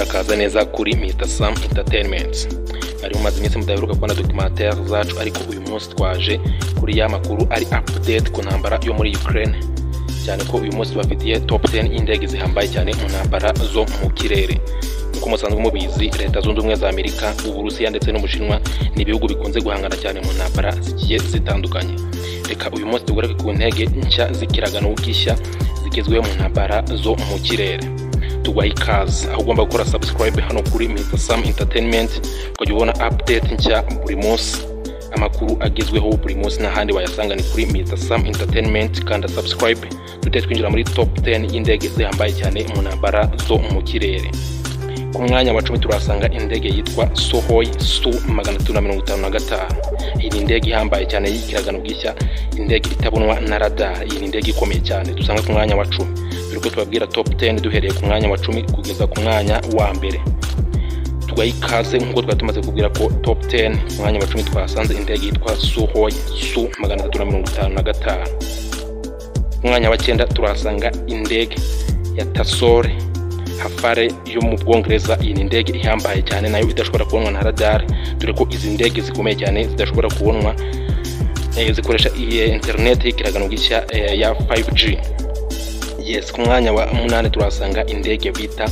akaza neza kuri Mr Sam Entertainment ari umaze iminsi mudaheruka kubona documentaire zacu ariko uyu munsi twaje kuri ya makuru ari update ku ntambara yo muri Ukraine cyane ko uyu munsi bafitiye top 10 y'indege zihambaye cyane mu ntambara zo mu kirere nk'uko musanzwe mubizi leta zunze ubumwe za amerika uburusiya ndetse n'ubushinwa ni ibihugu bikunze guhangana cyane mu ntambara zigiye zitandukanye reka uyu munsi tugaruke ku ntege nshya z'ikiragano gishya zigezweho mu ntambara zo mu kirere tubaha ikaze aho ugomba gukora subscribe hano kuri Mr. Sam Entertainment ukajya ubona update nshya buri munsi amakuru agezweho buri munsi n'ahandi wayasanga ni kuri Mr. Sam Entertainment kanda subscribe tujye twinjira muri top 10 y'indege zihambaye cyane mu ntambara zo mu kirere ku mwanya wa cumi turahasanga indege yitwa sohoy su magana atatu na mirongo itanu na gatanu iyi ni indege ihambaye cyane y'ikiragano bwishya indege itabonwa na radar iyi ni indege ikomeye cyane dusanga ku mwanya wa cumi dore ko tubabwira top 10 duhereye ku mwanya wa cumi kugeza ku mwanya wa mbere tugaha ikaze nk'uko twari tumaze kubwira ko top 10 ku mwanya wa cumi twahasanze indege yitwa sohoy su magana atatu na mirongo itanu na gatanu ku mwanya wa cyenda turahasanga indege ya tasore hafare yo mu bwongereza iyi ni indege ihambaye cyane nayo idashobora kubonwa na radar dore ko izi ndege zikomeye cyane zidashobora kubonwa zikoresha iyi interineti y'ikiragano gishya ya 5G yes ku mwanya wa munani turahasanga indege bita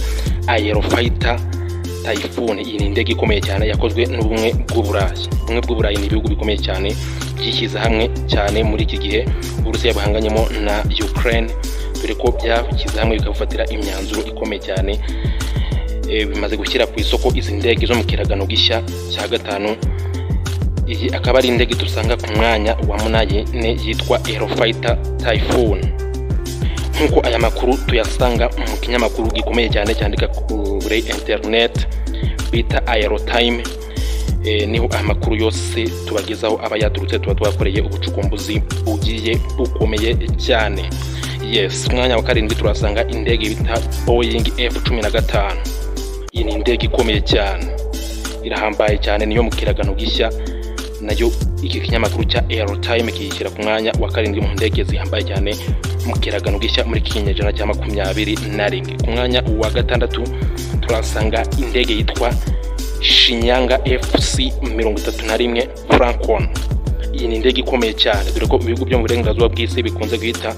aerofighter typhoon iyi ni indege ikomeye cyane yakozwe n'ubumwe bw'uburayi ubumwe bw'uburayi ni ibihugu bikomeye cyane byishyize hamwe cyane muri iki gihe uburusiya buhanganyemo na ukraine dore ko byashyize hamwe bikabufatira imyanzuro ikomeye cyane bimaze gushyira ku isoko izi ndege zo mu kiragano gishya cya gatanu iyi akaba ari indege dusanga ku mwanya wa munani yitwa aerofighter typhoon nk'uko aya makuru tuyasanga mu kinyamakuru gikomeye cyane cyandika kuri interineti bita aerotime niho amakuru yose tubagezaho aba yaturutse tuba twakoreye ubucukumbuzi bugiye bukomeye cyane yes umwanya wa karindwi turasanga indege bita boyingi efu cumi na gatanu iyi ni indege ikomeye cyane irahambaye cyane niyo mu kiragano gishya nayo iki kinyamakuru cya aerotime kiyishyira ku mwanya wa karindwi mu ndege zihambaye cyane mu kiragano gishya muri kinyejana cya makumyabiri na rimwe ku mwanya wa gatandatu turasanga indege yitwa shinyanga fc mirongo itatu na rimwe francon iyi ni indege ikomeye cyane dore ko ibihugu byo mu burengerazuba bw'isi bikunze guhita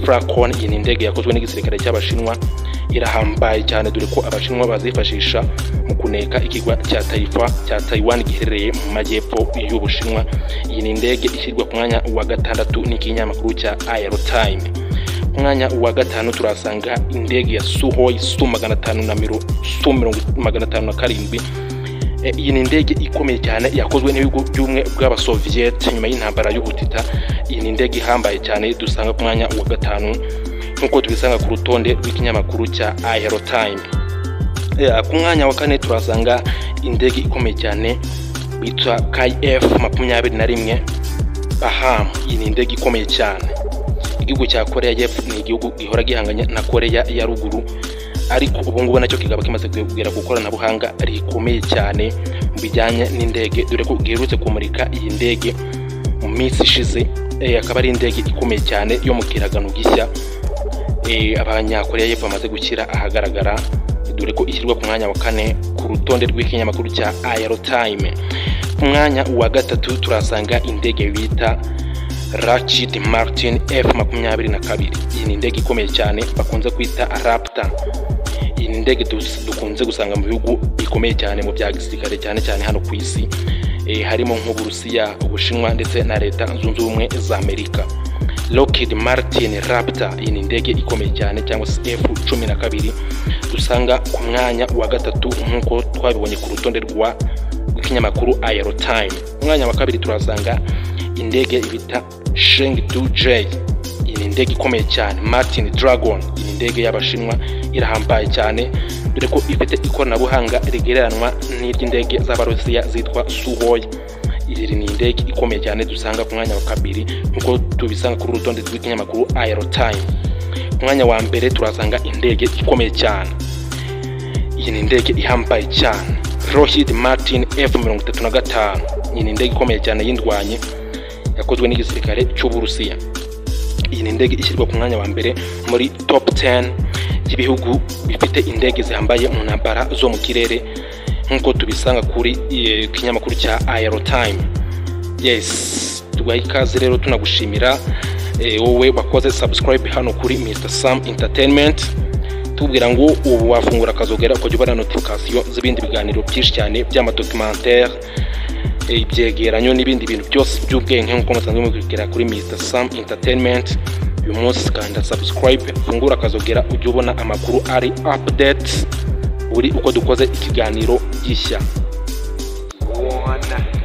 Falcon iyi ni indege yakozwe n'igisirikare cy'abashinwa irahambaye cyane dore ko abashinwa bazifashisha mu kuneka ikigwa cya Taifa cya Taiwan giherereye mu majyepfo y'Ubushinwa iyi ni indege ishyirwa ku mwanya wa gatandatu n'ikinyamakuru cya Aerotime ku mwanya wa gatanu turasanga indege ya Suhoi Su magana atanu na mirongo Su magana atanu na karindwi iyi ni indege ikomeye cyane yakozwe n'ibihugu by'ubumwe bw'abasoviyete nyuma y'intambara y'ubutita iyi ni indege ihambaye cyane dusanga ku mwanya wa gatanu nk'uko tubisanga ku rutonde rw'ikinyamakuru cya aerotime ku mwanya wa kane turasanga indege ikomeye cyane bitwa kai f makumyabiri na rimwe bahamu iyi ni indege ikomeye cyane igihugu cya koreya y'epfo ni igihugu gihora gihanganye na koreya ya ruguru ariko ubu ngubu nacyo kikaba kimaze kugera ku ikoranabuhanga rikomeye cyane mu bijyanye n'indege dore ko giherutse kumurika iyi ndege mu minsi ishize akaba ari indege ikomeye cyane yo mu kiragano gishya abanyakoreya y'epfo bamaze gushyira ahagaragara dore ko ishyirwa ku mwanya wa kane ku rutonde rw'ikinyamakuru cya aerotime ku mwanya wa gatatu turasanga indege bita Rachid Martin F makumyabiri na kabiri iyi ni indege ikomeye cyane bakunze kwita Raptor iyi ni indege dukunze gusanga mu bihugu bikomeye cyane mu bya gisirikare cyane cyane hano ku isi harimo nk'uburusiya ubushinwa ndetse na leta zunze ubumwe za amerika Lockheed Martin Raptor iyi ni indege ikomeye cyane cyangwa se F cumi na kabiri dusanga ku mwanya wa gatatu nk'uko twabibonye ku rutonde rwa rw'ikinyamakuru Aerotime umwanya wa kabiri turasanga indege bita Chengdu J iyi ni indege ikomeye cyane Martin Dragon iyi ni indege y'abashinwa irahambaye cyane dore ko ifite ikoranabuhanga rigereranwa n'iry'indege z'abarusiya zitwa Suhoi iyi ni indege ikomeye cyane dusanga ku mwanya wa kabiri nk'uko tubisanga kuri urutonde rw'ikinyamakuru Aerotime ku mwanya wa mbere turasanga indege ikomeye cyane iyi ni indege ihambaye cyane Lockheed Martin F mirongo itatu na gatanu iyi ni indege ikomeye cyane y'indwanyi yakozwe n'igisirikare cy'uburusiya iyi ni indege ishyirwa ku mwanya wa mbere muri top 10 by'ibihugu bifite indege zihambaye mu ntambara zo mu kirere nk'uko tubisanga kuri eh, kinyamakuru cya aerotime yes tuguhaye ikaze rero tunagushimira eh, wowe wakoze subscribe hano kuri mr sam entertainment tubwira ngo ubu wafungura akazogera ukajya ubona notification z'ibindi biganiro byinshi cyane by'amadocumentare ibyegeranyo n'ibindi bintu byose by'ubwenge nk'uko musanzwe mubibwira kuri mr sam entertainment uyu munsi kanda subscribe fungura akazogera ujye ubona amakuru ari update buri uko dukoze ikiganiro gishya one.